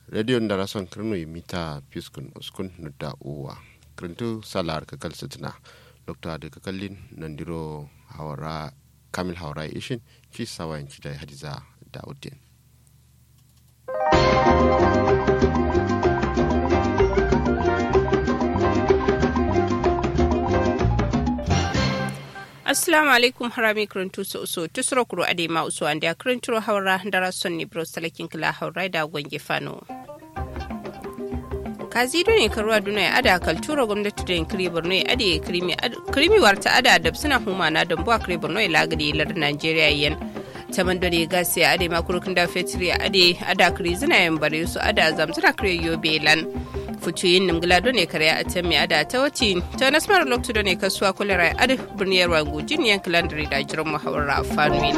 radio ndara son kirno mita piskun uskun nudda uwa kirintu salar kakal sitina lokta da kakallin nandiro hawara kamil hawara ishin ci sawayan ci da hadiza da'uddin assalamu alaikum harami kirintu so so tusuro kuro ade ma uso ande kirinturo hawra ndara sonni bro salakin kila hawra da gwange fano kazi ne karuwa duna ya ada kaltura gwamnati da yankiri borno ya ade krimi warta ada da suna huma na don buwa kiri borno ya lagadi lar nigeria yan taman dore gasi ya ade makurukin da fetri ya ade ada kiri zina yan bare su ada zamzuna kiri yobe lan fucuyin nimgila done kare a can mai ada ta wati ta nasmar loktu done kasuwa kulera ya ade birniyar wangu jin yankilan da jiran muhawara fanuin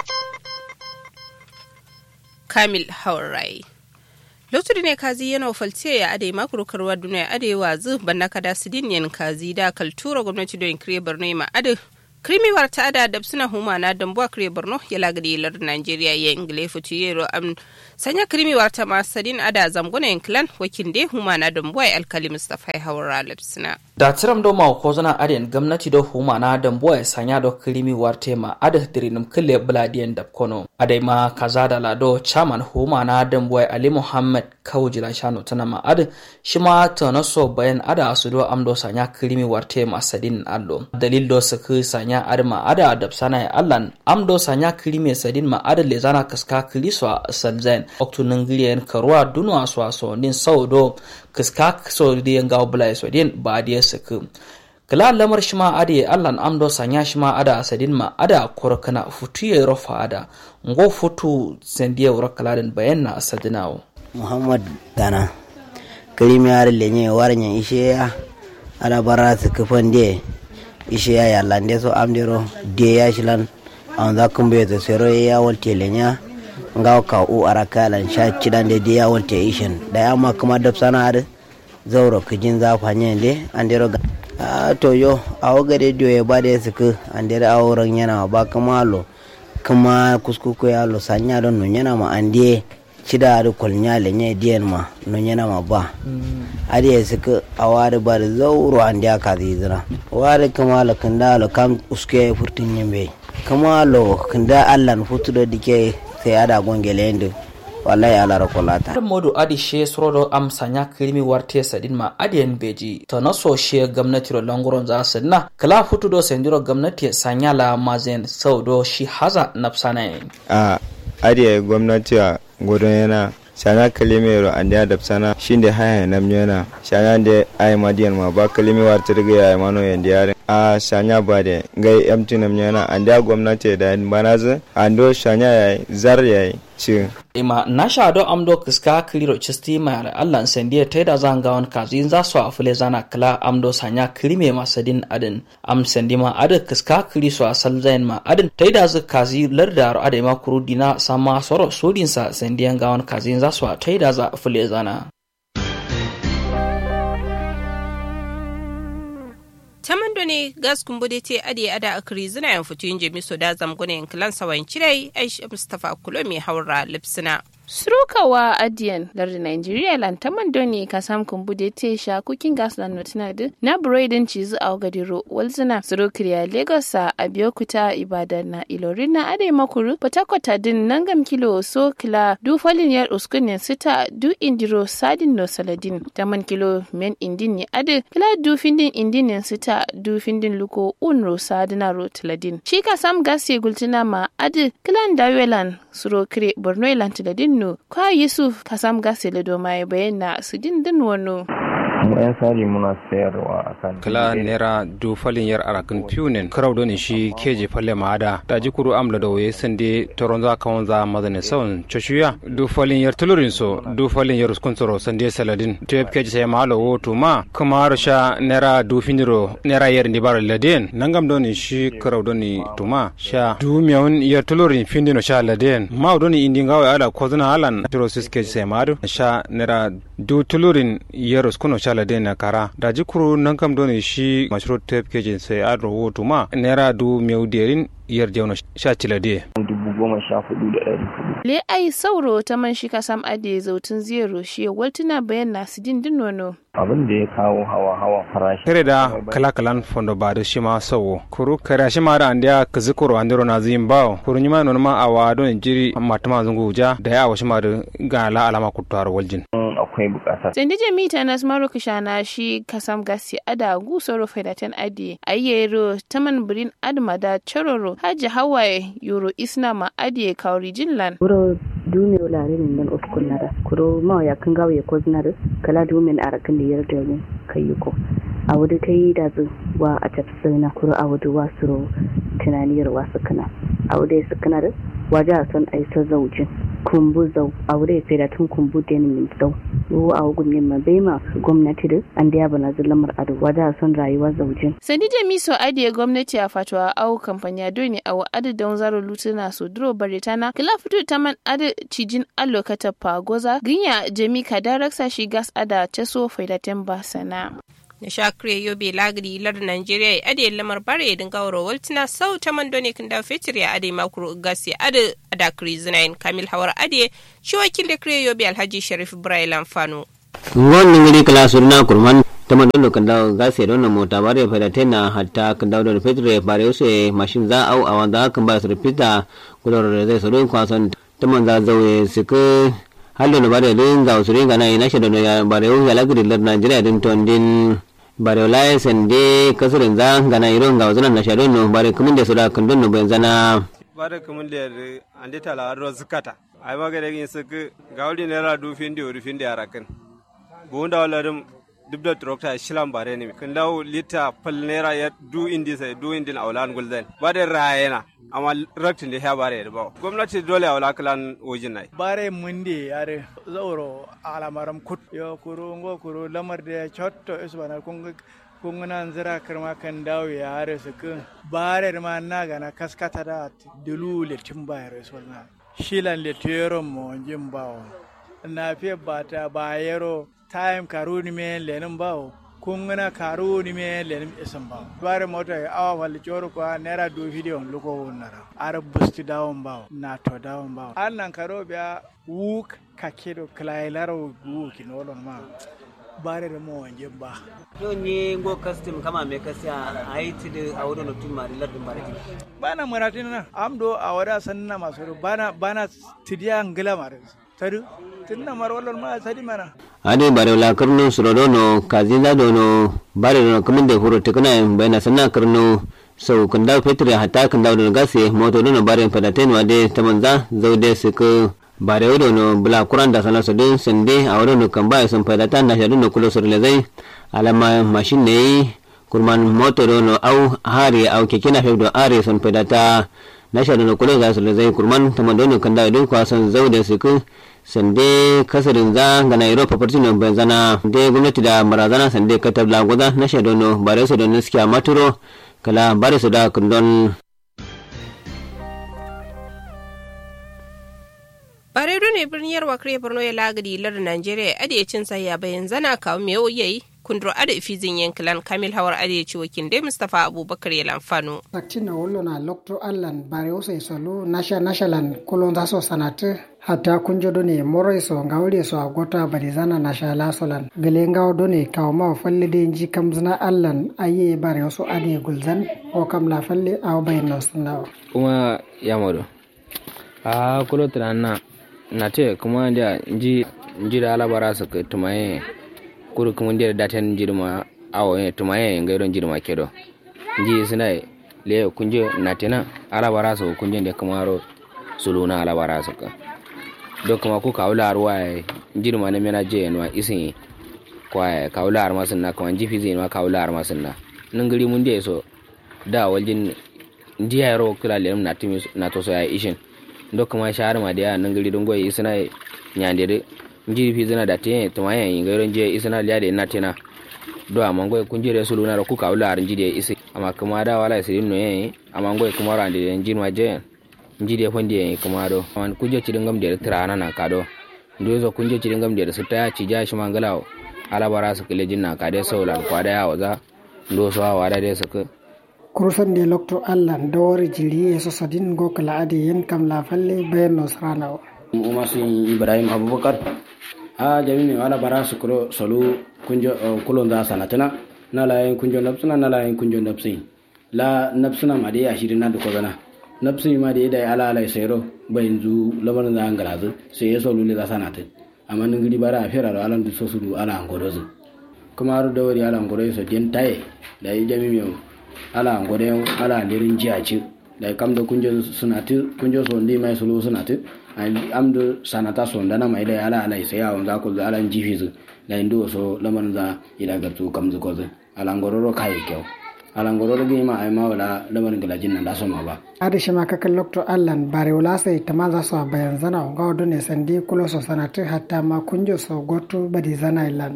kamil haurai lokacin ne kazi yana falce ya ade makurukarwa duniya ade wazu banna kada sidin yan kazi da kaltura gwamnati don kire borno ma ade krimiwar ta ada da suna huma na dambuwa kire borno ya lagade lar nigeria ya ingile futu yero am sanya krimiwar ta ma sadin ada zamgona yankilan wakin de huma na dambuwa ya alkali mustafa haura lapsina da tiram do ma ko zana aden gwamnati do huma na dambuwa ya sanya do krimi warte ma ada dirinum kille bladiyan da kono adai ma kaza da lado chairman huma na dambuwa ali muhammad kawjila shano tana ma ada shi ma tana so bayan ada asudo amdo sanya krimi warte ma sadin allo dalil do su sanya ada ma ada adab sana ya allan amdo sanya krimi sadin ma ada le zana kaska kriso salzain oktu nangiliyen karwa dunwa so so din saudo kaska so diyan gawo bulai so din ba diya saka kala lamar shi ma ade allan amdo sanya shi ma ada asadin ma ada korkana futu ya rofa ada ngo futu sendiya wura kaladin bayan na asadinawo muhammad gana kirimi har lenye warnya ishe ya ada bara su kufan de ishe ya yallande so amdero de ya shilan an za kun bai sero ya walte lenya ngaw ka u arakalan sha cidan de de ya walte ishin da ya ma kuma da sana da zauro kijin za fanye le andero ga a to yo a waga de dio ya ba da suku andero auren yana ba kuma lo kuma kuskuku ya lo sanya don nun yana ma ande cida da kwalnya lenye diyan ma nun yana ma ba ade ya suka a wari ba da zauro ande aka zizira wari kuma lo kanda lo kam uske furtin yimbe kuma lo kanda allan futu da dike sai ada gongele yendo wallahi ala rakolata modu adi she sorodo am sanya kirimi warte sadin ma adiyan beji to na so she gwamnati ro languron za sanna kala futu do sendiro gwamnati sanya la mazen saudo shi haza napsana a adiya gwamnati a godon yana sana kalimero ande adab sana shinde haya namnyona sana de ay madiyan ma ba kalimi warta riga ya mano yande yare a sanya bade ngai yamti namnyona ande gwamnati da banaza ando sanya ya zar ya ci ima na sha do amdo kiska kiriro chisti ma Allah sendiye taida zanga wan kazi za su afule zana kala amdo sanya kirime masadin adin am sendi ma ada kiska kiri su asal zain ma adin taida zu kazi larda ade ma kurudina sama soro sodin sa sendiyan gawan kazi za su taida za afule zana tamando ne gas kumbude te ade ada akri zina yan fitu yin jemi so da zamguna yan kilan sawan cirai aisha mustapha kulo mai haura lipsina surukawa adiyan larda nigeria lantaman doni kasam kumbude te sha kukin gas lan notina de na broidin cizu a gadiro walzina surukriya lagos a abiyokuta ibadan na ilorin na ade makuru patakota din nangam kilo so kila du falin yar uskunin sita du indiro sadin no saladin taman kilo men indin ni ade kila du findin indin sita du findin luko unro sadina ro tiladin shi kasam gas ye gultina ma ade kilan dawelan surokre borno ilan tiladin no kwa yusuf kasam gasele do mai bayyana su din din wano mu yan sari muna sayarwa a kan kala nera du falin yar arakin punin karau doni shi keje falle maada da jikuru amla da waye sande toron za ka wanza mazane saun choshuya du falin yar tulurin so du falin yar uskun soro sande saladin to yep keje sai malo woto ma kuma rasha nera du finiro nera yar ndi baro laden nangam doni shi karau doni tuma sha du miyawun yar tulurin findino sha laden ma doni indi ngawa ala kozuna alan tiro sis keje sai maadu sha nera du tulurin yar uskun sha la dena kara da jikuru nan kam doni shi mashro tep kejin sai adro wotu ma naira du meu derin yar jawna sha cila de dubu goma sha hudu da ɗari hudu. Le ai sauro ta man shi kasam ade zautun zero shi waltuna bayan nasu din nono. abin da ya kawo hawa hawa farashi kere da kala kalan fondo ba da shima sawo kuru kare shima da andiya kazikoro andiro na zin bawo kuru nyima non ma awa don jiri matama zungu ja da ya awa shima da ga la alama kutuwar waljin akwai bukata Sandi jami ta nas maro kishana shi kasam gasi ada gusoro faidatan adi ayyero taman birin adma da chororo haji hawaye yoro isna ma adi kauri jinlan. Wuro dumiro larin nan uskun nada kuro ma ya kan gawe ko zinada kala dumin arakan da yarda ne kayyuko a wudu kai da zu wa a tafsina kuro a wudu wa suro tunaniyar wasu kana a wudu su kana da waje a son aisa zaujin kumbu zau a wudu ya da tun kumbu da min zau wo a wugun yin ma bai ma gwamnati da an da ya bana zulamar ado waje a son rayuwa zaujin. Sandi jami so adiye gwamnati a fatuwa au kamfani doni a wa adi don zaro lutuna so duro baritana kila fito ta man adi cijin allo kata pagoza ginya jami ka daraksa shi gas ada ceso faidaten basana. na shakre yobe lagri lar nigeria ya ade lamar bare ya dinga wuro waltina sau ta mando ne kan da fetur ya ade makuru gas ya ade ada krizinain kamil hawar ade shi wakil da kre yobe alhaji sharif ibrahim fano ngon ngiri kala surna kurman tama dono kan dawo gase dono mota bare fada tena hatta kan dawo dono petre bare use mashin za au awanda kan ba sur pita kulor zai suru kwason tama za zawe siku hallo no bare din za usuri ngana ina shi dono ya bare u ya lagri lar Nigeria din tondin bare lai sende kasurin za ngana iro nga wazana na shado no bare kumin da sura kan dono ben zana bare kumin da ande tala aro zukata ai magare gin suku gawli nera du findi ori findi arakan bunda walarum dubda trokta shilan bare ne kan dawo lita pal naira ya du indi sai du indin aulan gulden bare rayena amma raktin da ya bare da ba gwamnati dole aula kalan wajin nai bare mundi yare zauro alamaram kut yo kuru ngo kuru lamar da chotto isbana kun kungana zira karma kan dawo ya hare su kun bare ma na gana kaskata da dulu le timbayar isbana shilan le tero mo jimbawo na fiye bata bayero time karuni me lenin bawo kungana karuni me lenin isin bawo bare mota ya awa wal joro ko naira do video luko wonara ara busti dawon bawo na to dawon bawo annan karo biya wuk kakedo klailaro wuk nolon ma bare da mo wanje ba yo ni go custom kama me kasiya aiti da awdo no tumma di ladum barati bana maratin na amdo awada sanna masu bana bana tidiya ngila mare tadu tinna mar wallan ma sadi mana ade bare la karno surodo no kazinda do no bare no kaminde huro tekna bayna sanna karno sau kan dawo fetur ya hata kan dawo da gasi moto do no bare padaten wade tamanza zaude suku bare wodo no bula kuran da sana sodin sende a wodo no kan baya sun padatan na shadu no kulo sorle zai alama mashin ne kurman moto do no au hari au keke na fewdo are sun padata na shadu no kulo za su zai kurman tamando no kan dawo din kwasan zaude suku sande kasarin za ga na europa partino bai zana de gwamnati da marazana sande katab lagoza na shadono bare su don niskiya maturo kala bare su da kundon bare ne birnin yarwa kare borno ya lagadi lar nigeria ade cin saya bayan zana kawo me yayi kundro ada ifizin yankilan kamil hawar ade ci wakin dai mustapha abubakar ya lamfano saktina wollo na lokto allan bare usai solo nasha nashalan kolon zaso sanate hatta kunjo done moro so ngawle so agota bari zana nasha lasolan gele ngaw done kawma falle de ji kamzna allan aye bare so ade gulzan o kam la falle aw bayno sunnawa kuma yamodo a kulo na na te kuma da ji ji da alabara su tumaye kuru kuma da daten jirma awo e tumaye ngairon jirma kedo ji sina le kunje natina alabara su kunje da kamaro suluna alabara su ka do kuma ku kawla arwa jirma ne mena je no isin kwa kawla arma sunna kuma ji fizi no kawla arma sunna nangari mun je so da waljin ndiya yaro kula lem na timi na to so ya ishin do kuma shahar ma da nan gari don goyi isna nyande de njiri fi zina da te to ma yan ngairon je isna liya de na tena do amma goyi kun jire sulu na ku kawla ar njide isi amma kuma da wala sirin no yen amma goyi kuma ran de njiri ma je njide fondi yen kuma do man kuje ci dingam de trana na kado ndo zo kunje ci dingam de su ta ci ja shi mangalawo ala bara su kile jinna ka de saulan kwada ya waza ndo so wa da de su kurusan de lokto allan dawari jiri so sadin go kala adi yen kam la falle bayan no sarana umar sin ibrahim abubakar a jami mi wala bara su kuro solu kunjo kulon da sanatana na la yin kunjo napsuna na la yin kunjo napsi la napsuna ma de ashiri na duko zana napsi ma de da ala ala sayro bayin zu laban da angalazu sai ya solu le da sanata amma ngiri bara a fera ala du so su ala angolozu kuma har da wari ala angolo so den taye da yi jami mi ala ngode ala lirin jiyaci da kam da kunjo sunatu kunjo so ndi mai sulu sunatu am do sanata so ndana mai da ala ala sai ya wanda ko ala jifizu da indu so laman za ila gartu kam zu ko ala ngororo kai kyau ala ngororo gi ma ai ma wala laman gala jinna da so ma ba adi shima kakan lokto allan bare wala sai tama za su bayan zana ga wado ne sandi kulo so sanatu hatta ma kunjo so goto badi zana ilan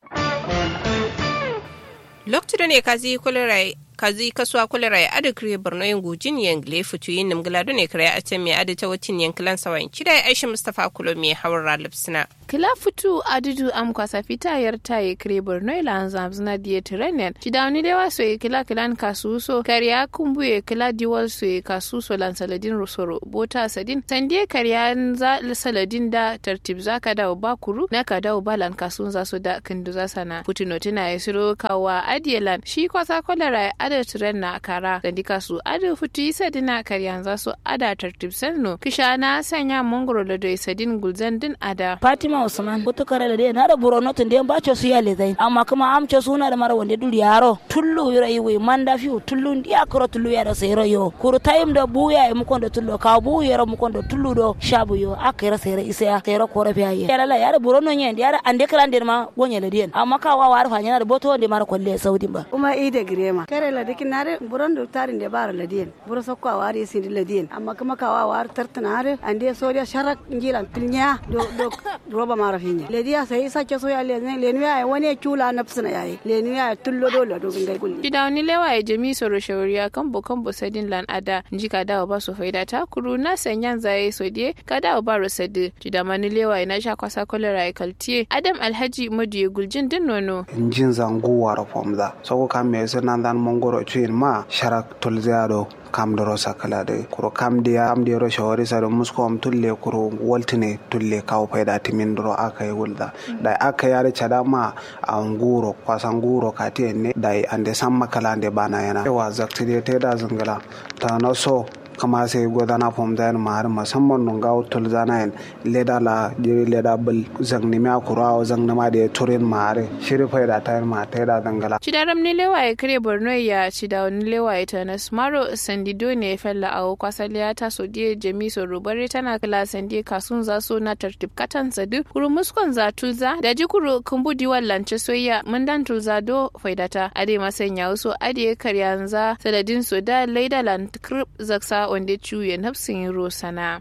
lokto ne kazi kulirai kazi kaswa kulera ya adu kriye borno yin gujin yin gle futu yin nimgila ne kare a can mai adu ta watin yin kilan sawan kida ya aishi mustapha kulo mai hawar lipsina. kila futu adudu am kwasa fita yar ta yi kriye borno ila an zamzina diye tirenen kida wani dewa so yi kila kilan kasu so kariya kumbu ya kila diwal so yi kasu so lan saladin rusoro bota sadin sandiye kariya za saladin da tartib za ka dawo ba kuru na ka dawo ba lan kasu za su da kindu za sana futuno tana ya siro kawa adiyelan shi kwasa kulera ada tiren na kara da dika su ada futu isa dina karyan za su ada tartib sanno kisha na sanya mongoro da doi sadin gulzan din ada fatima usman kutu kare da dai na da burono tun dai bacho su ya lezai amma kuma amce suna da mara wanda duri yaro tullu yura yi manda fi tullu ndiya kuro tullu ya da sayro yo kuru time da buya yi mukon da tullu ka bu yara mukon da tullu do shabu yo akira sayro isa ya sayro kore fi ayi yara la yara burono nyen yara ande kran der ma gonya le dien amma ka wa war fa nyana da boto wanda mara kwalle saudi ba kuma ide girema kare la dikin nare buron do tarin de bara ladien buro sokko wari sindi ladien amma kuma ka wa war tartanare ande sodia sharak ngilan tilnya do do roba mara finya ledia sai sa ke so ya le ne le ya wani chula nafsina yayi le ya tullo do la do ngai kulli bidawni lewa ya jami soro shawariya kan bo kan bo sadin lan ada nji ka dawo ba so faida ta kuru na sanyan zaye so die ka dawo ba ro sadi jidamani lewa ina sha kwasa kolera ya kaltie adam alhaji modiye guljin din nono njin zangu wara fomda soko kam me nan dan mongoro chuin ma sharak tolzeado kam doro sakala de kuro kam dia am dia ro shawari sa do musko am tulle kuro waltine tulle kaw payda timin doro aka yi wulda dai aka yare chada ma a nguro kwasa nguro kati ne dai ande samma kala ande bana yana wa zaktide te da zangala ta na so kama sai godana fom da ma har musamman nun ga tul zana en leda la jiri leda bal zang ni ma kura o zang na ma de turin ma har shiri fa da tayar ma ta da dangala cidaram ni lewa ya kare borno ya cida wani lewa ya ta nasmaro sandido ne fella a kwasaliya ta so die jami so rubare tana kala sandi kasun za so na tartib katan sadu kuru muskon za tulza da jikuru kumbudi wallance soyya mun dan tulza do faidata ade masanya so ade karyanza saladin so da leida land krip zaksa wanda cuye nafsin rosana.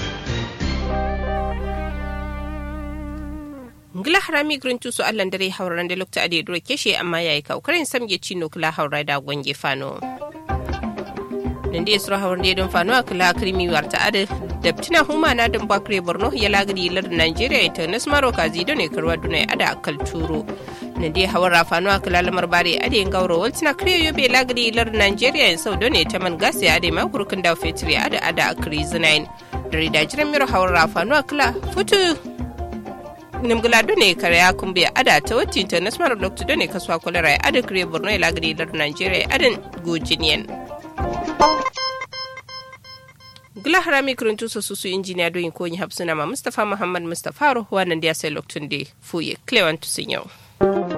ngila harami grintu su allan dare hauran da lokta ade duro keshe amma yayi kaukarin samge cino kula haura da gwange fano nan da sura hauran da don fano kula krimi warta ade da tina huma na don bakre borno ya lagadi lar nigeria ita nasmaro kazi don ne karwa dunai ada akal turo na dai hawar rafanu a kala lamar bare ade gauro waltina kriyo yobe lagri lar nigeria en sau done ta man gasi ade ma kurkun da fetri ade ada a krizi nine dare da jiran miro hawar rafanu a kala futu nimgula done kare ya kumbe ada ta wacce ta nasmar lokta done kaswa kwalara ade kriyo borno lagri lar nigeria ade gojiniyan gula harami kuruntu su su injiniya doyin konyi hapsuna ma mustapha muhammad mustapha wannan da ya sai loktun da fuye clewan tusin yau